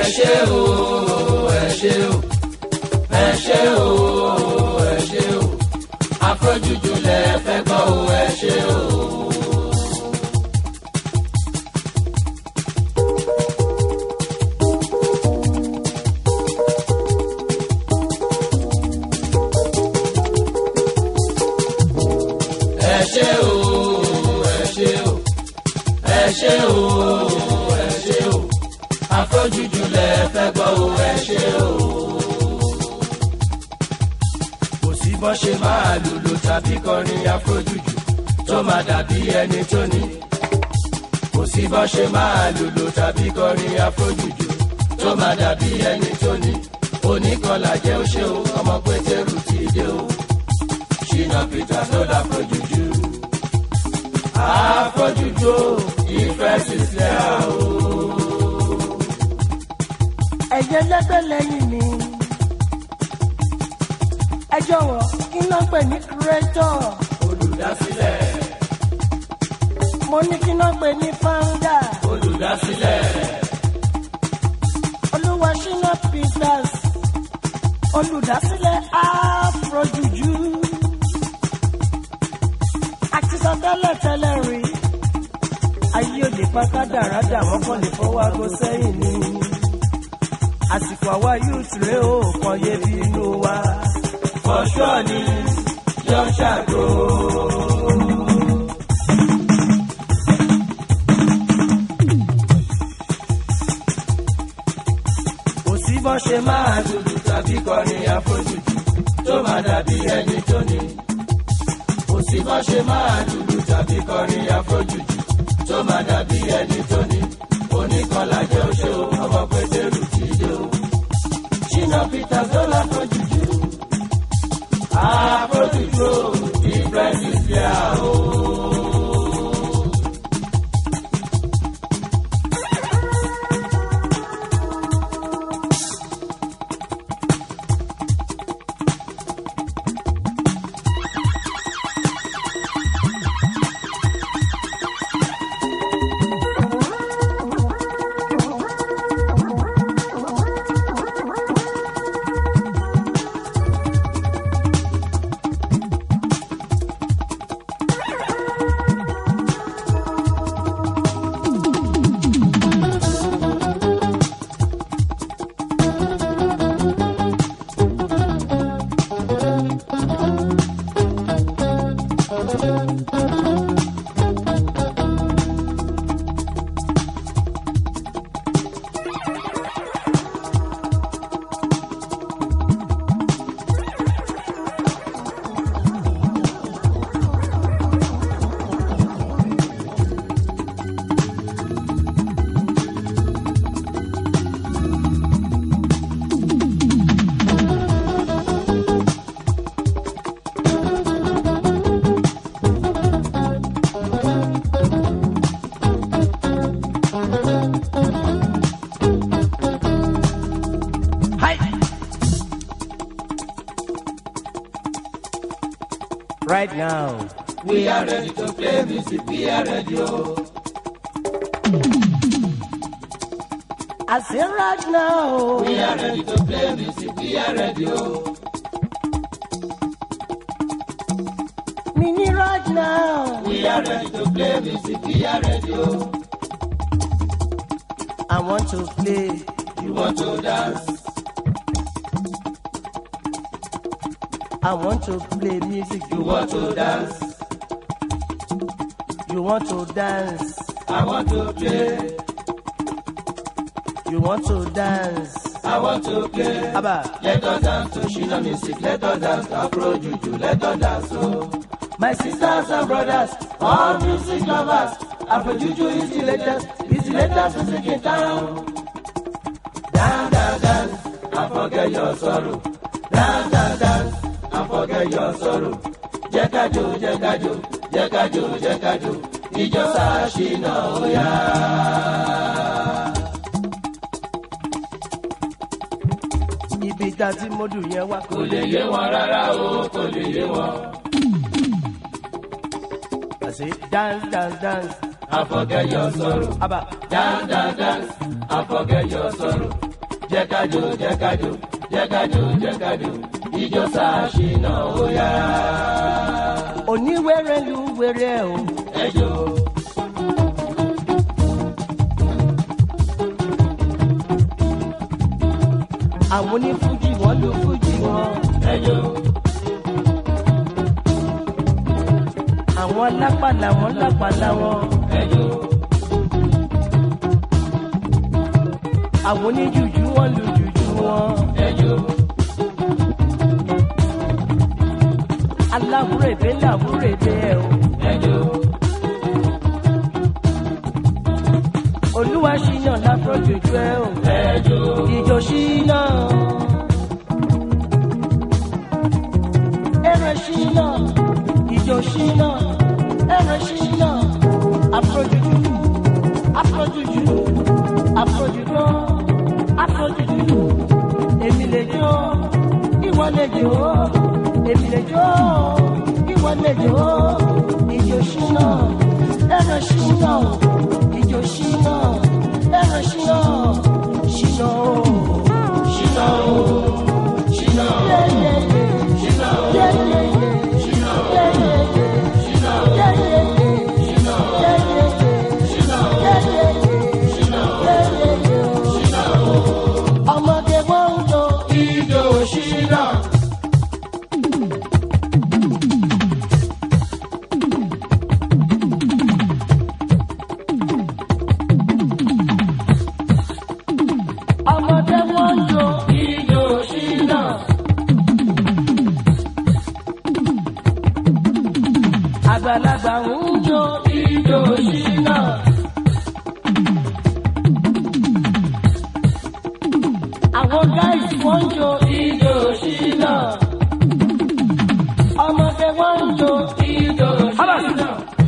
ṣé o ẹ ṣé o ẹ ṣé o ẹ ṣé o afrojuju lẹ fẹ́ gbọ́ o ẹ ṣé o. ẹ ṣé o ẹ ṣé o ẹ ṣé o ẹ ṣé o afrojuju lẹ fẹ́ gbọ́ o ẹ ṣé o. kò sí bọ́ ṣe máa lùlù tàbí kọrin afrojuju tó máa dàbí ẹni tó ní. kò sí bọ́ ṣe máa lùlù tàbí kọrin afrojuju tó máa dàbí ẹni tó ní. oníkọlà jẹ́ ó ṣe o ọmọ pétérù ti dé o. ṣìnà peter ló dá afrojuju. afrojuju ìfẹ́ sísẹ́ o. ẹ̀jẹ̀ lẹ́gbẹ́ lẹ́yìn mi. ẹ jọ̀wọ́ kí ló ń pè ní kúrẹ́tọ̀. olùdásílẹ̀ mo ní kí ló ń pè ní fáńdà. olùdásílẹ̀ olúwa ṣínà peters olùdásílẹ̀ afrojuju. àti sọ tẹ́lẹ̀ tẹ́lẹ̀ rí ayé òde pátá dáradà wọ́n kàn lè fọwọ́ aago sẹ́yìn ni. àsìkò àwa youth rèé o kàn yé bí inú wa. fọṣọ ni yọ ṣàgó. kò sí bọ́ ṣe máa dúdú tàbí kọrin àfojúdù tó máa dàbí ẹni tó ní. kò sí bọ́ ṣe máa dúdú tàbí kọrin àfojúdù tó máa dàbí ẹni tó ní. oníkanlá jẹ́ oṣó ọmọ pétérù ti dé o. ṣínà peter zola fojúdù. àfojúdù different is there o. right now. We are ready to play music, we are ready, oh. I say right now. We are ready to play music, we are ready, oh. Mini right now. We are ready to play music, we are ready, oh. I want to play. You want to dance, I want to play music. you want to dance, You want to dance. I want to play, You want to dance. I want to play. Abba, Let us dance to Shina music, let us dance to Afro Juju, let us dance, oh. My sisters and brothers, all music lovers, Afro Juju is the latest, is the latest music in town. Dance, dance, dance, and forget your sorrow. Dance, dance, dance, and forget your sorrow. Jẹ́ ká jó, jẹ́ ká jó, jẹ́ ká jó, jẹ́ ká jó, ìjọ sáà Shina ó yá. ibi tá a ti mọ́dù yẹn wá. Kò lè yé wọn rárá o, kò lè yé wọn. I say dance, dance, dance. And forget your sorrow. Abba, Dance, dance, dance, and forget your sorrow. jẹ́ kájò jẹ́ kájò jẹ́ kájò jẹ́ kájò ijó ṣàṣìnà ó yá. oníwèrè lu wèrè o. ẹjọ́ àwọn onífújì wọn lu fújì wọn. ẹjọ́ àwọn lápàlà wọn lápàlà wọn. ẹjọ́ àwọn oníjùjú wọn lu jùjú wọn. ẹjọ́ aláwúrèdè làwúrèdè ẹ o. ẹjọ́ olúwa ṣìyàn láfọ́jòjú ẹ o. ẹjọ́ ìjọ ṣìnà. ẹrẹ ṣìnà. ìjọ ṣìnà. ẹrẹ ṣìnà. àfọ́jòjú. àfọ́jòjú. àfọ́jòjú. àfọ́jòjú. èmi lè jó. ìwọ lè jó. èmi lè jó. ìwọ lè jó. ìjọ ṣìnà. ẹrẹ ṣìnà. ìjọ ṣìnà. ẹrẹ ṣìnà. ṣìnà o. ṣìnà ó ṣìnà ó Yeah, yeah, yeah. ṣìnà ó Yeah, yeah, yeah. ṣìnà ó Yeah, yeah, yeah. ṣìnà ó Yeah, yeah, yeah. ṣìnà ó Yeah, yeah, yeah. ṣìnà ó Yeah, yeah, yeah. ṣìnà ó Yeah, yeah, yeah. ṣìnà ó ọmọdé wọn ń jó ijó ṣìnà. ọmọdé wọn ń jó ijó ṣìnà. àgbàlagbà ń jó ijó ṣìnà. àwọn gáìsì wọn ń jó ijó ṣìnà. ọmọdé wọn ń jó ijó ṣìnà.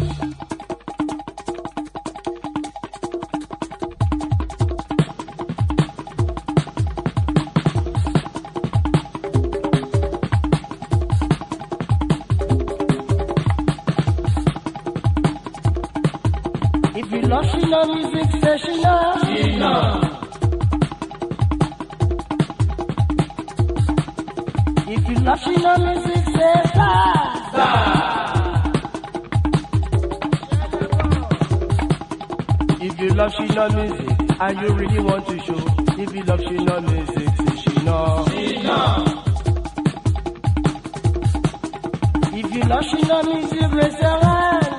if you love ṣìnà music say ṣìnà. ṣìnà. if you love ṣìnà music say star. If you love Shina music and you really want to show, if you love Shina music, say Shina. ṣìnà. If you love Shina music, raise your hand.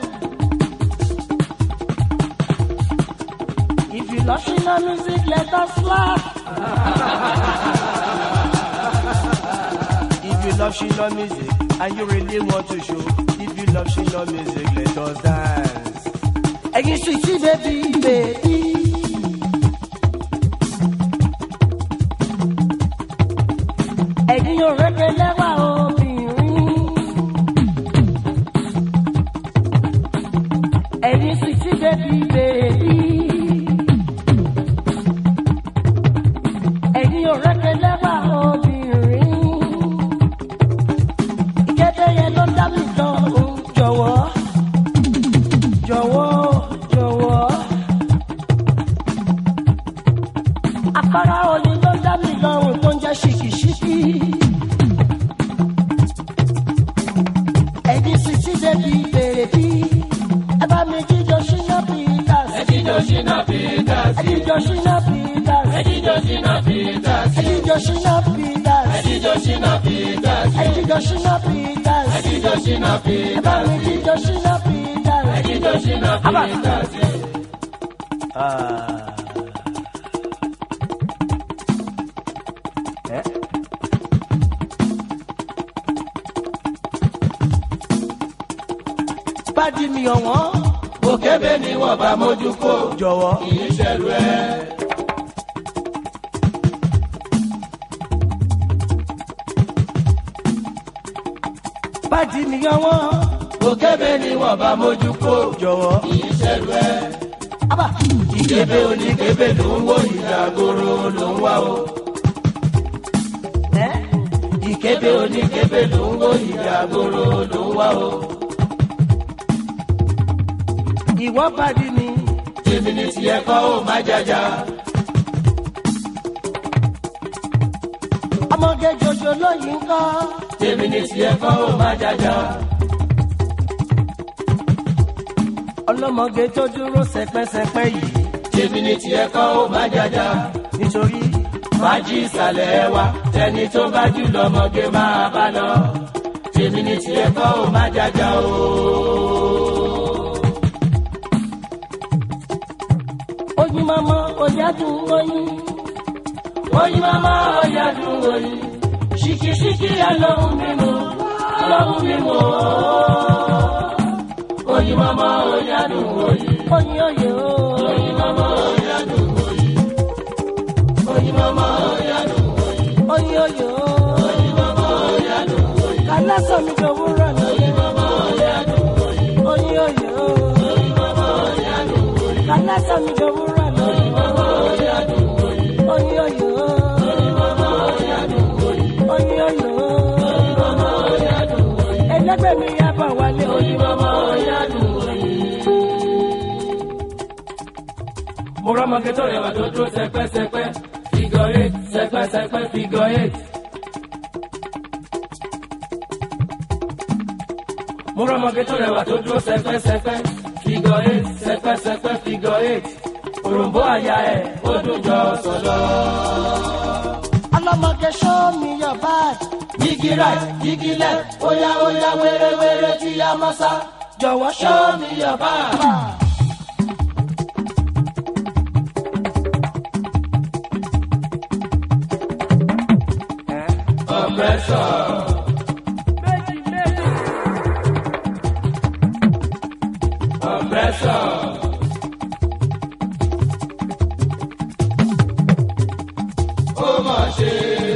If you love Shina music, let us laugh. if you love Shina music and you really want to show, if you love Shina music, let us dance. Ẹyin sweetie baby baby. Ẹyin òrèké lẹ́wà obìnrin. Ẹyin sweetie baby baby. Ẹyin òrèké lẹ́wà obìnrin. Ìkéde yẹn ló dá mi lọ́rùn jọ̀wọ́ jọ̀wọ́ jọ̀wọ́. Àkàrà òní ló dá mi lọ́rùn tó ń jẹ́ ṣìkìṣìkì. Ẹ̀yin sì ti débi bèrèbí. Ẹ bá mi jíjọ ṣínà Peters. jíjó ṣìnà Peters. Ẹ jíjọ ṣínà Peters. jíjó ṣìnà Peters. Ẹ jíjọ ṣínà Peters. jíjó ṣìnà Peters. Ẹ jíjọ ṣínà Peters. jíjó ṣìnà Ẹ bá mi Peters. jíjọ ṣínà Peters. jíjó ṣìnà Abba. Peters. Ah. Eh? Bádìí mi ọ̀wọ́n òkèbè ni wọ́n bá mójú kó. jọ̀wọ́. kì í ṣẹ̀rù ẹ̀. Bádìí mi ọ̀wọ́n òkèbè ni wọ́n bá mójú kó. jọ̀wọ́. kì í ṣẹ̀rù ẹ̀. Abba. ìkébé oníkébé ló ń wò ìdàgòrò ló ń wá o. Eh? ìkébé oníkébé ló ń wò ìdàgòrò ló ń wá o. Ìwọ bádìí mi. tèmi ní tiẹ̀ kọ́ ó má jàjà. ọlọ́mọge jòjò lóyìn kọ́. tèmi ní tiẹ̀ kọ́ ó má jájá. ọlọ́mọge tó dúró sẹpẹ́sẹpẹ́ yìí. tèmi ní tiẹ̀ kọ́ ó má jájá. nítorí fàájì ìsàlẹ̀ wa tẹni tó bá jù lọ́mọge máa bá lọ. tèmi ní tiẹ̀ kọ́ ó má jájá o. oyin mama ọjà dùn oyin. oyin mama ọ̀yà dùn oyin. ṣìkìṣìkì alóhùn mímu alóhùn mímu o. oyin mama ọ̀yà dùn oyin. oyin oyè o. oyin mama ọ̀yà dùn oyin. oyin mama ọ̀yà dùn oyin. oyin oyè o. oyin mama ọ̀yà dùn oyin. kálásọ̀ mi jọ wúrọ̀ lóye. oyin mama ọ̀yà dùn oyin. oyin oyè o. oyin mama ọ̀yà dùn oyin. kálásọ̀ mi jọ wúrọ̀ lóye. oyin mama ọ̀yà dùn oyin. oyin oyè o. oyin mama ọ̀yà dùn oyin. oyin oyè o. oyin mama ọ̀yà dùn oyin. ẹlẹgbẹ́ mi yá bọ̀ wálé oyin oyin. mama ọ̀yà dùn oyin. mo rọ́mọge tó rẹwà tó dúró sẹpẹ́sẹpẹ́ figure eight sẹpẹ́sẹpẹ́ figure eight. mo rọ́mọge tó rẹwà tó dúró sẹpẹ́sẹpẹ́ figure eight sẹpẹ́sẹpẹ́ figure eight. òròǹbó àyà ẹ̀ ó dùn jọ sọ̀lọ́. ọlọ́mọge show me your bag. yígí right yígí left óyá óyá wéré-wéré tí a mọ́ sá. jọ̀wọ́ show show me me your bag. your Compressor. Compressor. Ó mà ṣe.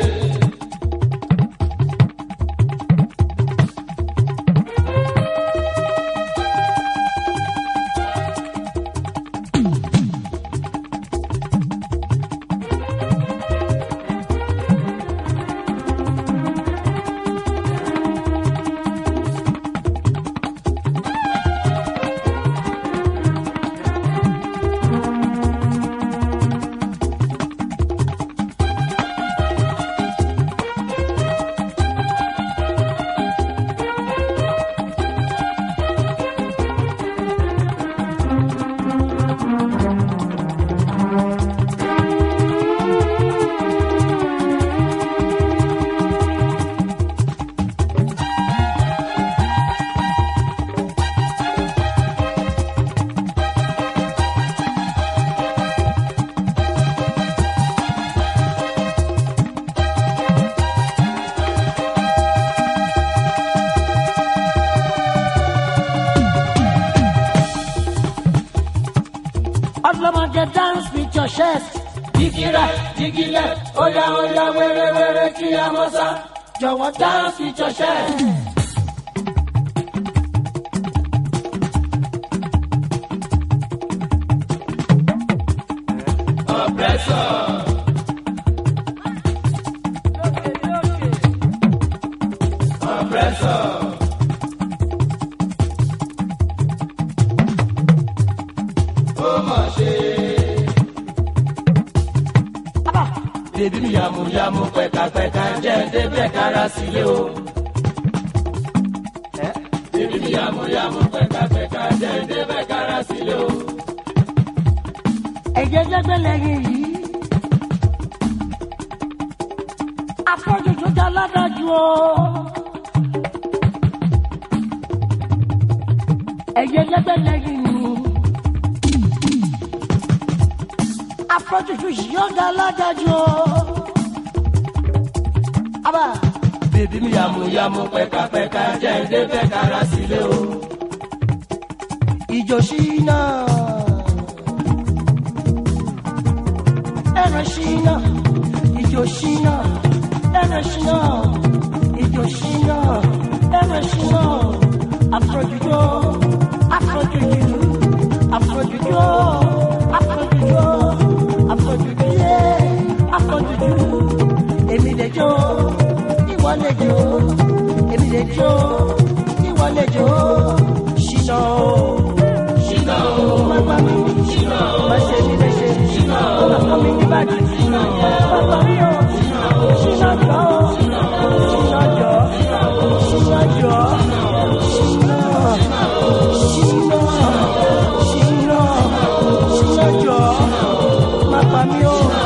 ọlọ́mọge dance with your chest. Jígí right, jígí left, óyá óyá wéré-wéré kí a mọ́ sá. jọ̀wọ́ dance Dance with your chest. Compressor. Compressor. Ó mà ṣe. Bébí mi yàmùyàmù pẹ̀kàpẹ̀kà jẹ́ débẹ̀ kára sílé o. Bébí mi yàmùyàmù pẹ̀kàpẹ̀kà jẹ́ débẹ̀ kára sílé o. ẹ̀jẹ̀ lẹ́gbẹ́ lẹ́yìn yìí. afọ́jú tó dá ládájú o. ẹ̀jẹ̀ lẹ́gbẹ́ lẹ́yìn yìí. afọ́jú tó yóò dá ládájú o. abá Bébí mi yàmùyàmù pẹ̀kàpẹ̀kà jẹ́ débẹ̀ kára sílé o. ìjọ ṣínà. ẹ̀rọ ṣínà. ìjọ ṣínà. ẹ̀rọ ṣínà. ìjọ ṣínà. ẹ̀rọ ṣínà. afrojujo. afrojuju. afrojujo. afrojujo. afrojuju. afrojuju. èmi lè jó. ìwọ lè jó. èmi lè jó. ìwọ lè jó. ṣínà o. Ṣínà o, Bàbá mi, ṣínà o, má ṣe ní léṣe. ṣínà o, Bàbá mi ní bàjẹ́. Bàbá mi ò, ṣínà gbọ́. mi o.